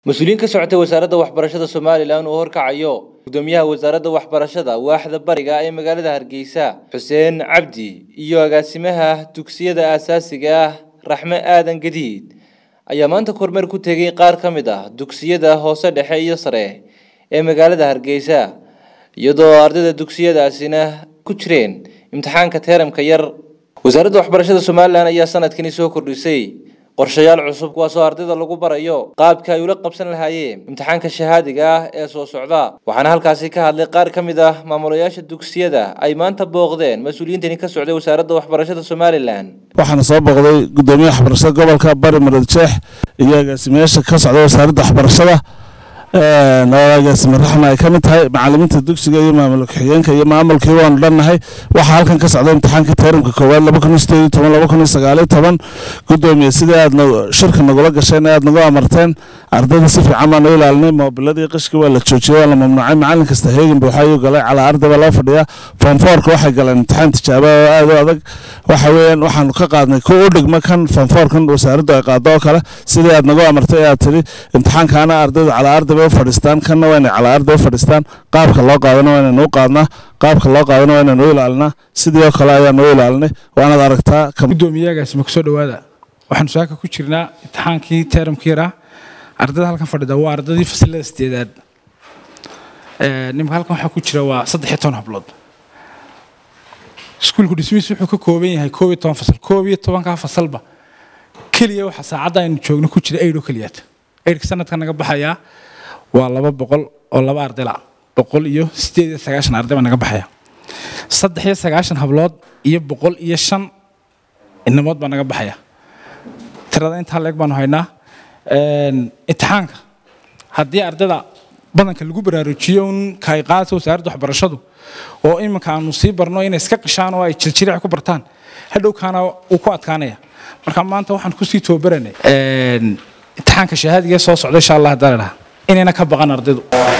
mas-uuliyiin ka socotay wasaaradda waxbarashada somalilan uu horkacayo gudoomiyaha wasaaradda waxbarashada waaxda bariga ee magaalada hargeysa xuseen cabdi iyo agaasimaha dugsiyada aasaasiga ah raxme aadan gadiid ayaa maanta kormeer ku tegay qaar ka mid ah dugsiyada hoose dhexe iyo sare ee magaalada hargeysa iyadoo ardayda dugsiyadaasina ku jireen imtixaanka teeramka yar wasaaradda waxbarashada somalilan ayaa sanadkani soo kordhisay qorshayaal cusub kuwaasoo ardayda lagu barayo qaabka ay ula qabsan lahaayeen imtixaanka shahaadiga ah ee soo socda waxaana halkaasi ka hadlay qaar ka mid ah maamulayaasha dugsiyada ay maanta booqdeen mas-uuliyiintani ka socday wasaaradda waxbarashada somalilan waxaana soo booqday gudoomiyaha waxbarashada gobolka bari marad jeex iyo agaasimayaasha ka socda wasaaradda waxbarashada agaasime raxma ay ka mid tahay macalimiinta dugsiga iyo maamul ku-xigeenka iyo maamulkii waanu dhannahay waxaa halkan ka socda imtixaanka teeramka koowaad laba kun iyo sideed iyo toban laba kun iyo sagaal iyo toban gudoomiye sidii aad shirka nagula gasheen ee aad nagu amarteen ardayda si fiican baan u ilaalinay moobiladii qishkii waa la joojiyey waa la mamnuucay macalin kasta heegin buuxa ayuu galay calaa arday baa loo fadhiyaa foomfoorka waxay galeen imtixaan tijaaba oo aad u adag waxa weeyaan waxaanu ka qaadnay kuwa u dhigma kan foomfoorkan wasaaraddu ay qaado oo kale sidii aad nagu amartay ee aad tidhi imtixaankaana ardaydu calaa arday bay u fadhiistaan kanna waa inay calaa arday u fadhiistaan qaabka loo qaadana waa inaynu u qaadnaa qaabka loo qaadana waa inaynu u ilaalinaa sidii oo kale ayaanu u ilaalinay waanaad aragtaa gudoomiyaagaasi ma kusoo dhawaada waxaanu saaka ku jirnaa imtixaankii teeramka yaraa ardayda halkan fadhida waa ardaydii fasilada sideedaad nimka halkan waxaa ku jira waa saddex iyo toban hablood iskuulku dhismihiis wuxuu ka kooban yahay koob iyo toban fasal koob iyo tobankaa fasalba keliya waxaa saacadda aynu joogno ku jira eidh oo keliyaad eidhka sanadka naga baxayaa waa laba boqol oo laba ardayla boqol iyo sideed iyo sagaashan arday baa naga baxaya saddex iyo sagaashan hablood iyo boqol iyo shan inamood baa naga baxaya tirada intaa leeg baanu haynaa imtixaanka haddii ardayda badanka lagu baraarujiyo un kaay qaadata wasaaradda waxbarashadu oo iminka aanu sii barno inay iska qishaan oo ay jiljiric ku bartaan hadhowkaana uu ku adkaanaya marka maanta waxaan kusii tababaranay imtixaanka shahaadiga soo socda insha allah haddaan idhaha inayna ka baqan ardaydu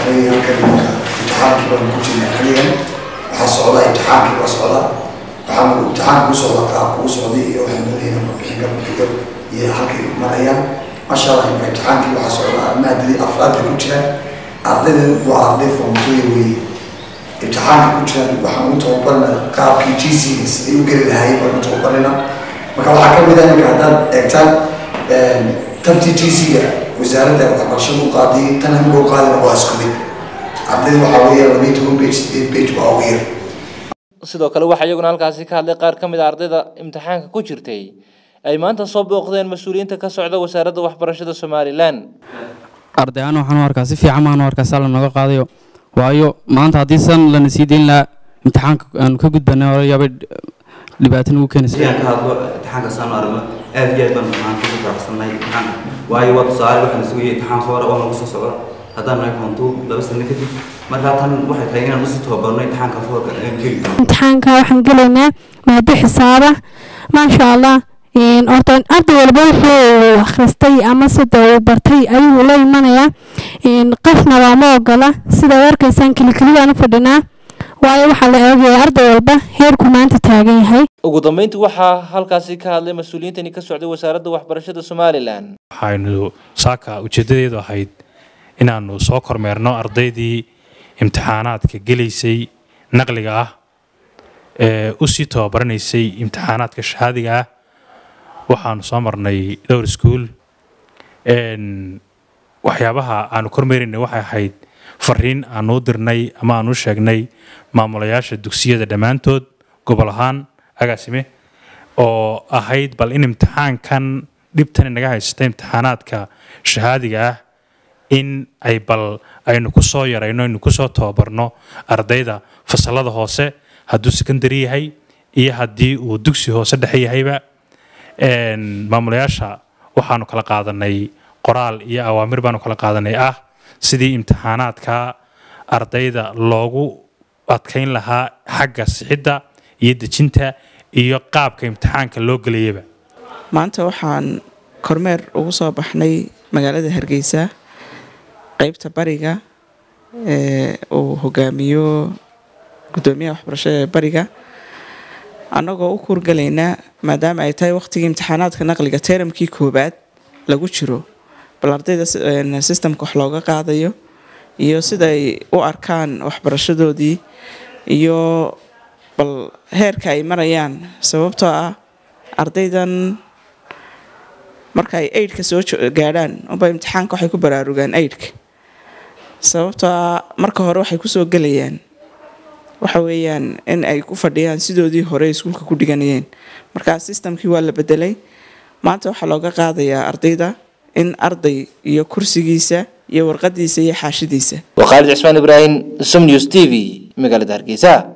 imtixaankii baan ku jirnay xaligan waxaa socda imtixaankii waa socda waxaan imtixaanka u socda qaabka u socday iyo waxaan doonayna warbixin ka bixiyo iyo halkay marayaan masha allah imtixaankii waxaa socda maadadii afraadka ku jiraan ardaydan waa arday foomtooya weeye imtixaanka ku jiraan waxaan u tababarna qaabkii g c siday u geli lahaayeen baan u tababarina marka waxaa ka mid ah iminka haddaad eegtaan tabtii g c-ga wasaaradda waxbarashada u qaadiyay tan hamiga u qaadina waa isku mid ardayda waxaa weeye labayo toban bage sideed bage waa ugu yar sidoo kale waxaa iyaguna halkaasi ka hadlay qaar ka mid a ardayda imtixaanka ku jirtay ay maanta soo booqdeen mas-uuliyiinta ka socda wasaaradda waxbarashada somalilan arday aan waxaan u arkaa si fiican maan u arkaa saa lanoga qaadayo waayo maanta haddii san lana sii dayn lahaa imtixaanka aanu ka gudbanay hore yaabay dhibaato nagu keenaysa ka hadlo imtixaanka saanu aragno aad iyo aad baan maanta ku faraxsannahay imtixaanka waayo waa tusaale waxaan sugayay imtixaan hore oo nagu soo socdo haddaan nahay foontuu laba sano kadib markaa tan waxay tahay inaan usii tababarno imtixaanka foorka aan geli doono imtixaanka waxaan gelaynaa maado xisaaba maasha allah horta arday walba wuxuu akhristay ama sida uu bartay ayuu la imanayaa qafna looma ogola sidaad arkaysaan kelikelidaan u fadhinaa waayo waxaa la eegaya arday walba heerku maanta taagan yahay ugu dambeyntii waxaa halkaasi ka hadlay mas-uuliyiintani ka socday wasaaradda waxbarashada somalilan waxaynu saaka ujeeddadeedu ahayd inaannu soo kormeerno ardaydii imtixaanaadka gelaysay naqliga ah ee u sii tababaranaysay imtixaanaadka shahaadiga ah waxaanu soo marnay dhowr iskuul waxyaabaha aanu kormeeraynay waxay ahayd fariin aanu u dirnay ama aanu u sheegnay maamulayaasha dugsiyada dhammaantood gobol ahaan agaasime oo ahayd bal in imtixaankan dhibtani naga haysta imtixaanaadka shahaadiga ah in ay bal aynu ku soo yarayno aynu ku soo tababarno ardayda fasalada hoose hadduu secondary yahay iyo haddii uu dugsi hoose dhexe yahayba maamulayaasha waxaanu kala qaadanay qoraal iyo awaamir baanu kala qaadanay ah sidii imtixaanaadka ardayda loogu adkayn lahaa xagga sixidda iyo dejinta iyo qaabka imtixaanka loo gelayaba maanta waxaan kormeer ugu soo baxnay magaalada hargeysa qeybta bariga ee uu hogaamiyo gudoomiyaha waxbarashada ee bariga annagoo u kuurgalaynaa maadaama ay tahay wakhtigii imtixaanaadka naqliga teeramkii koowaad lagu jiro bal ardayda si- een, systemka wax looga qaadayo iyo siday u arkaan waxbarashadoodii iyo bal heerka ay marayaan sababtoo ah ardaydan marka ay aidka soo jo- gaadhaan unba imtixaanka waxay ku baraarugaan aidka sababtoo ah marka hore waxay kusoo gelayaan waxa weeyaan in ay ku fadhiyaan sidoodii hore iskuulka ku dhiganayeen marka systemkii waa la bedelay maanta waxaa looga qaadayaa ardayda in arday iyo kursigiisa iyo warqadiisa iyo xaashidiisa waa khaalid cismaan ibraahim som news t v magaalada hargeysa